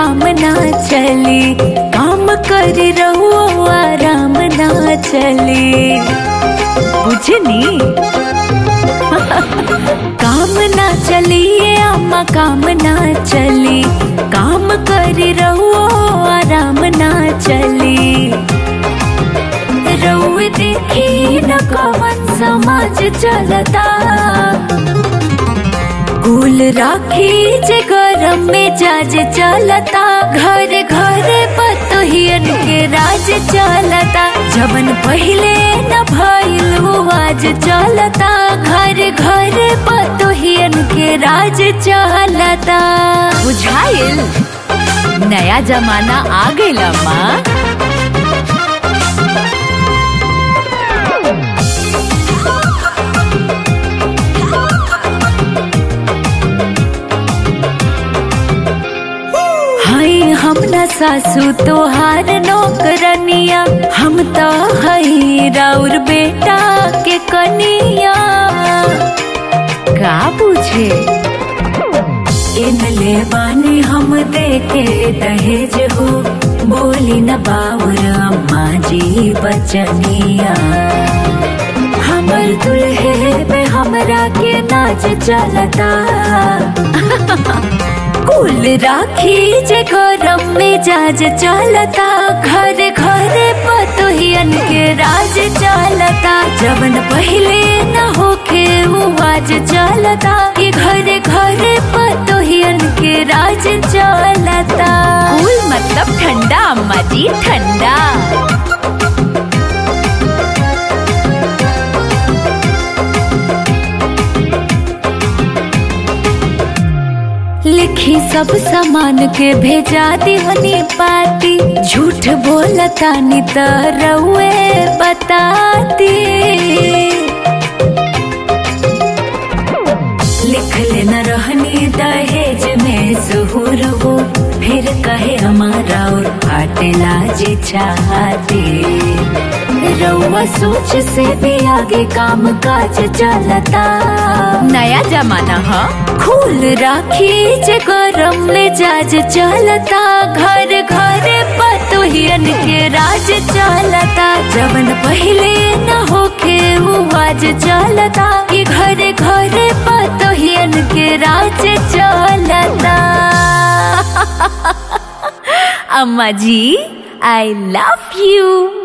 काम ना चली काम कर रहो आराम ना चली बुझनी काम ना चलिए अम्मा काम ना चली काम कर रहो आराम ना चली रउए देखी न कवन समाज चलता कुल राखी जे गरम में जाज चलता घर घर पतोहियन के राज चलता जवन पहिले न भइल वो आज चलता घर घर पतोहियन के राज चलता बुझाइल नया जमाना आ गइल माँ हाय हम न सासू तोहार नौकरनिया हम तो हई राउर बेटा के कनिया का पूछे इन ले बानी हम देखे दहेज हो बोली न बाउर अम्मा जी बचनिया हमर दुल्हे पे हमरा के नाच चलता कुल राखी जे गरम में जाज चलता घर घर पतोहियन के राज चलता जवन पहिले न होखे वो आज चलता कि घर घर पतोहियन के राज चलता कुल मतलब ठंडा अम्मा जी ठंडा लिखी सब सामान के भेजा दिहनी पाती झूठ बोलता नि त रउए बताती लिख लेना रहनी दहेज में जुहूर हो फिर कहे हमारा और फाटेला जी चाहती रउआ सोच से भी आगे काम काज चलता नया जमाना है खूल राखी जे गरम में जाज चलता घर घर पतोहियन के राज चलता जवन पहिले न होखे वो आज चलता कि घर घर पतोहियन के राज चलता अम्मा जी आई लव यू